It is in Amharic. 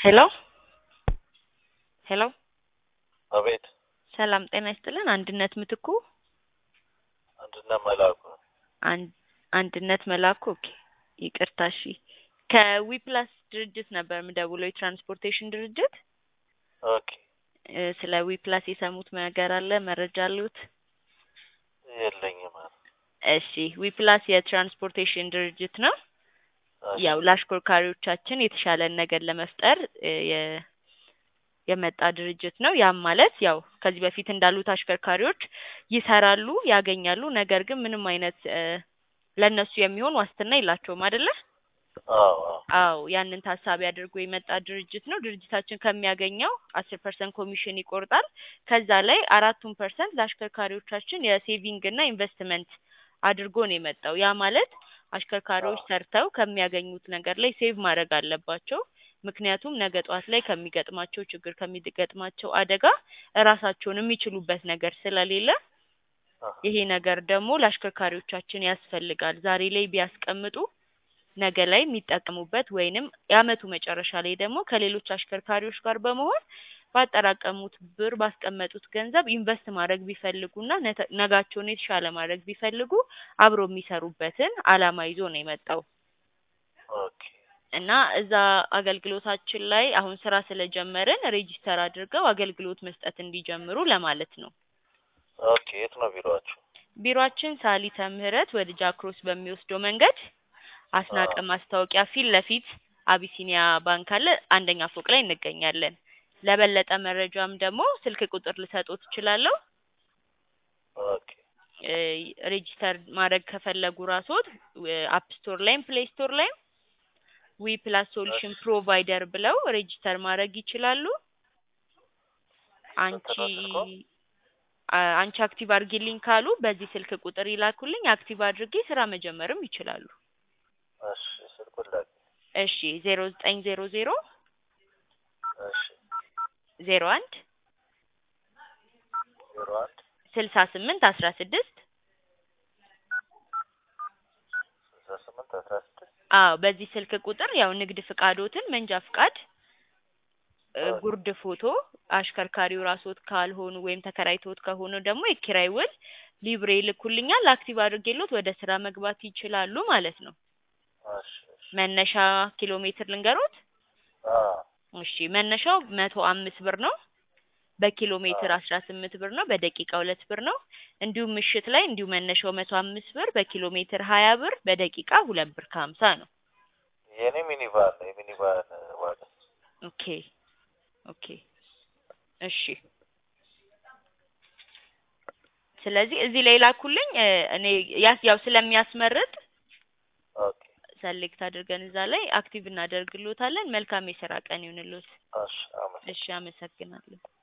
ሄሎ ሄሎ አቤት ሰላም ጤና ይስጥልን። አንድነት ምትኩ አንድነት መላኩ አን- አንድነት መላኩ ኦኬ፣ ይቅርታ እሺ። ከዊፕላስ ድርጅት ነበር የምደውለው የትራንስፖርቴሽን ድርጅት። ኦኬ እ፣ ስለ ዊፕላስ የሰሙት ነገር አለ? መረጃ አሉት? የለኝም እሺ፣ ዊፕላስ የትራንስፖርቴሽን ድርጅት ነው። እሺ፣ ያው ለአሽከርካሪዎቻችን የተሻለን ነገር ለመፍጠር እ፣ የ- የመጣ ድርጅት ነው። ያም ማለት ያው ከዚህ በፊት እንዳሉት አሽከርካሪዎች ይሰራሉ፣ ያገኛሉ። ነገር ግን ምንም አይነት እ፣ ለእነሱ የሚሆን ዋስትና የላቸውም አይደለ? አዎ አዎ አዎ ያንን ታሳቢ አድርጎ የመጣ ድርጅት ነው። ድርጅታችን ከሚያገኘው አስር ፐርሰንት ኮሚሽን ይቆርጣል። ከዛ ላይ አራቱን ፐርሰንት ለአሽከርካሪዎቻችን የሴቪንግ እና ኢንቨስትመንት አድርጎ ነው የመጣው። ያ ማለት አሽከርካሪዎች ሰርተው ከሚያገኙት ነገር ላይ ሴቭ ማድረግ አለባቸው። ምክንያቱም ነገ ጠዋት ላይ ከሚገጥማቸው ችግር ከሚገጥማቸው አደጋ እራሳቸውን የሚችሉበት ነገር ስለሌለ ይሄ ነገር ደግሞ ለአሽከርካሪዎቻችን ያስፈልጋል። ዛሬ ላይ ቢያስቀምጡ ነገ ላይ የሚጠቀሙበት ወይንም የአመቱ መጨረሻ ላይ ደግሞ ከሌሎች አሽከርካሪዎች ጋር በመሆን ባጠራቀሙት ብር ባስቀመጡት ገንዘብ ኢንቨስት ማድረግ ቢፈልጉና ነተ- ነጋቸውን የተሻለ ማድረግ ቢፈልጉ አብሮ የሚሰሩበትን አላማ ይዞ ነው የመጣው ኦኬ እና እዛ አገልግሎታችን ላይ አሁን ስራ ስለጀመርን ሬጂስተር አድርገው አገልግሎት መስጠት እንዲጀምሩ ለማለት ነው። ኦኬ የት ነው ቢሮአችሁ? ቢሮአችን ሳሊተ ምህረት ወደ ጃክሮስ በሚወስደው መንገድ አስናቀ ማስታወቂያ ፊት ለፊት አቢሲኒያ ባንክ አለ፣ አንደኛ ፎቅ ላይ እንገኛለን። ለበለጠ መረጃም ደግሞ ስልክ ቁጥር ልሰጥዎት እችላለሁ። ኦኬ እ፣ ሬጂስተር ማድረግ ከፈለጉ ራስዎት አፕ ስቶር ላይም ፕሌይ ስቶር ላይም ዊ ፕላስ ሶሉሽን ፕሮቫይደር ብለው ሬጂስተር ማድረግ ይችላሉ። አንቺ ስንት ነው ስልክዎ? አ- አንቺ አክቲቭ አድርጊልኝ ካሉ በዚህ ስልክ ቁጥር ይላኩልኝ። አክቲቭ አድርጌ ስራ መጀመርም ይችላሉ። እሺ ስልኩን ላክ። እሺ ዜሮ ዘጠኝ ዜሮ ዜሮ እሺ ዜሮ አንድ ዜሮ አንድ ስልሳ ስምንት አስራ ስድስት ስልሳ ስምንት አስራ ስድስት አዎ በዚህ ስልክ ቁጥር ያው ንግድ ፍቃዶትን፣ መንጃ ፍቃድ፣ እ፣ ኦኬ። ጉርድ ፎቶ አሽከርካሪው ራስዎት ካልሆኑ ወይም ተከራይቶት ከሆኑ ደግሞ የኪራይ ውል ሊብሬ ይልኩልኛል። አክቲቭ አድርጌሎት ወደ ስራ መግባት ይችላሉ ማለት ነው። እሺ እሺ መነሻ ኪሎ ሜትር ልንገሮት? አዎ እሺ መነሻው መቶ አምስት ብር ነው። በኪሎ ሜትር አዎ። አስራ ስምንት ብር ነው። በደቂቃ ሁለት ብር ነው። እንዲሁም ምሽት ላይ እንዲሁ መነሻው መቶ አምስት ብር፣ በኪሎ ሜትር ሀያ ብር፣ በደቂቃ ሁለት ብር ከሀምሳ ነው። የኔ ሚኒቫን ነው የሚኒቫን ዋጋ ኦኬ ኦኬ እሺ። ስለዚህ እዚህ ላይ ላኩልኝ። እ፣ እኔ ያስ ያው ስለሚያስመርጥ ኦኬ ሰሌክት አድርገን እዛ ላይ አክቲቭ እናደርግሎታለን። መልካም የስራ ቀን ይሁንልዎት። እሺ አመሰግናለሁ። እሺ አመሰግናለሁ።